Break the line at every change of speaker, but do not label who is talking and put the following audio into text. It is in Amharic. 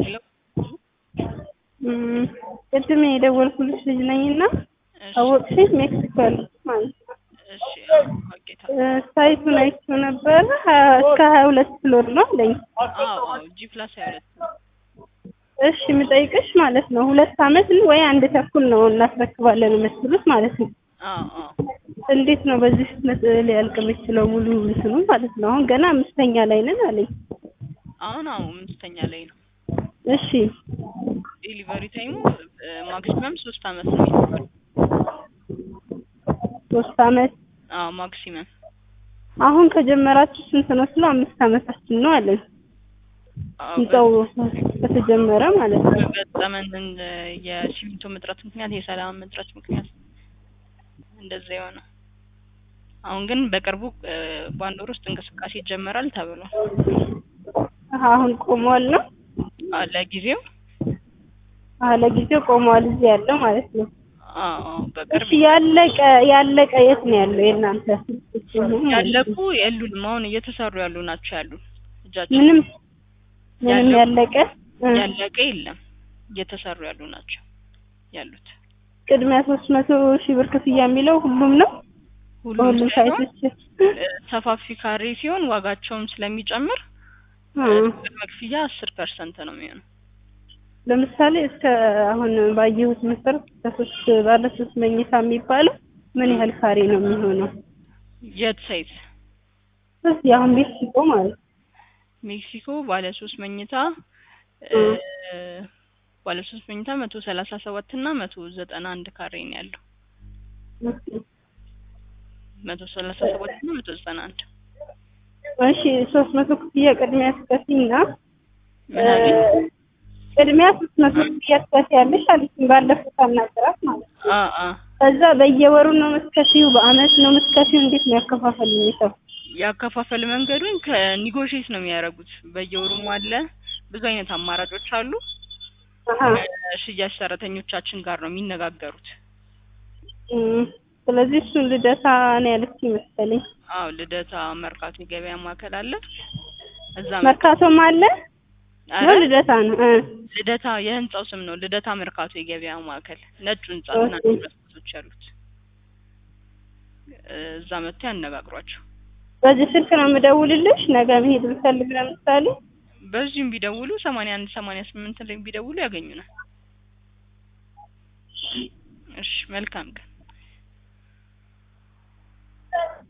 ሄሎ
ቅድም የደወልኩልሽ ልጅ ነኝና
እሺ
አወቅሽኝ? ሜክሲኮ ያለሁት ማለት ነው።
እሺ ኦኬ
እ ሳይቱን አይቼው ነበረ ሀያ- እስከ ሀያ ሁለት ፍሎር ነው አለኝ።
አዎ አዎ ጂ ፕላስ ሀያ ሁለት ነው።
እሺ የምጠይቅሽ ማለት ነው ሁለት አመት ወይ አንድ ተኩል ነው እናስረክባለን የምትሉት ማለት ነው።
አዎ አዎ
እንዴት ነው በዚህ ፍጥነት ሊያልቅ የሚችለው ሙሉ እንትኑ ማለት ነው? አሁን ገና አምስተኛ ላይ ነን አለኝ።
አሁን አዎ አምስተኛ ላይ ነው።
እሺ
ዴሊቨሪ ታይሙ ማክሲመም ሶስት አመት ነው የሚባለው።
ሶስት አመት
አዎ ማክሲመም
አሁን ከጀመራችሁ ስንት ነው ስለው አምስት አመታችን ነው አለኝ።
አዎ
ህንጻው ከተጀመረ ማለት ነው።
በገጠመን የሲሚንቶ እጥረት ምክንያት የሰላም እጥረት ምክንያት እንደዛ የሆነው። አሁን ግን በቅርቡ እ በአንድ ወር ውስጥ እንቅስቃሴ ይጀመራል ተብሏል።
አሁን ቆሟል ነው
አዎ ለጊዜው
አዎ ለጊዜው ቆሟል እዚህ ያለው ማለት ነው።
አዎ አዎ በቅርብ
እሺ ያለቀ ያለቀ የት ነው ያለው የእናንተ?
ያለቁ የሉንም። አሁን እየተሰሩ ያሉ ናቸው ያሉ እጃችን
ምንም ምንም
ያለቁ-
ያለቀ እ
ያለቀ የለም። እየተሰሩ ያሉ ናቸው ያሉት።
ቅድሚያ ሶስት መቶ ሺህ ብር ክፍያ የሚለው ሁሉም ነው
ሁሉም
በሁሉም
ሳይሆን
ሳይቶች
እ ሰፋፊ ካሬ ሲሆን ዋጋቸውም ስለሚጨምር
እ
ቅድመ ክፍያ አስር ፐርሰንት ነው የሚሆነው።
ለምሳሌ እስከ አሁን ባየሁት መሰረት ከሶስት ባለ ሶስት መኝታ የሚባለው ምን ያህል ካሬ ነው የሚሆነው?
የት ሳይት?
እዚህ አሁን ሜክሲኮ ማለት ነው።
ሜክሲኮ ባለ ሶስት መኝታ እ ባለ ሶስት መኝታ መቶ ሰላሳ ሰባት እና መቶ ዘጠና አንድ ካሬ ነው ያለው። መቶ ሰላሳ ሰባት እና መቶ ዘጠና አንድ
እሺ ሶስት መቶ ክፍያ ቅድሚያ ትከፍይና
ምን አለኝ?
ቅድሚያ ሶስት መቶ ክፍያ ትከፍያለሽ አለችኝ ባለፈው ሳናግራት ማለት ነው።
አ አ
ከዛ በየወሩ ነው የምትከፊው? በአመት ነው የምትከፊው? እንዴት ነው ያከፋፈል ሁኔታው?
ያከፋፈል መንገዱን ከኒጎሽዬት ነው የሚያደርጉት። በየወሩም አለ ብዙ አይነት አማራጮች አሉ።
አሀ
ሽያጭ ሰራተኞቻችን ጋር ነው የሚነጋገሩት።
እም፣ ስለዚህ እሱን ልደታ ነው ያለችኝ መሰለኝ።
አዎ ልደታ መርካቶ የገበያ ማዕከል አለ። እዛ
መርካቶም አለ
ኧረ
ነው ልደታ ነው እ
ልደታ የህንጻው ስም ነው። ልደታ መርካቶ የገበያ ማዕከል ነጩ ህንጻ
ኦኬ።
ትናንሽ መስኮቶች ያሉት እዛ መጥተው ያነጋግሯቸው።
በዚህ ስልክ ነው የምደውልልሽ ነገ መሄድ ብፈልግ ለምሳሌ
በዚሁም ቢደውሉ ሰማንያ አንድ ሰማንያ ስምንት ላይ ቢደውሉ ያገኙናል። እሺ መልካም ቀን።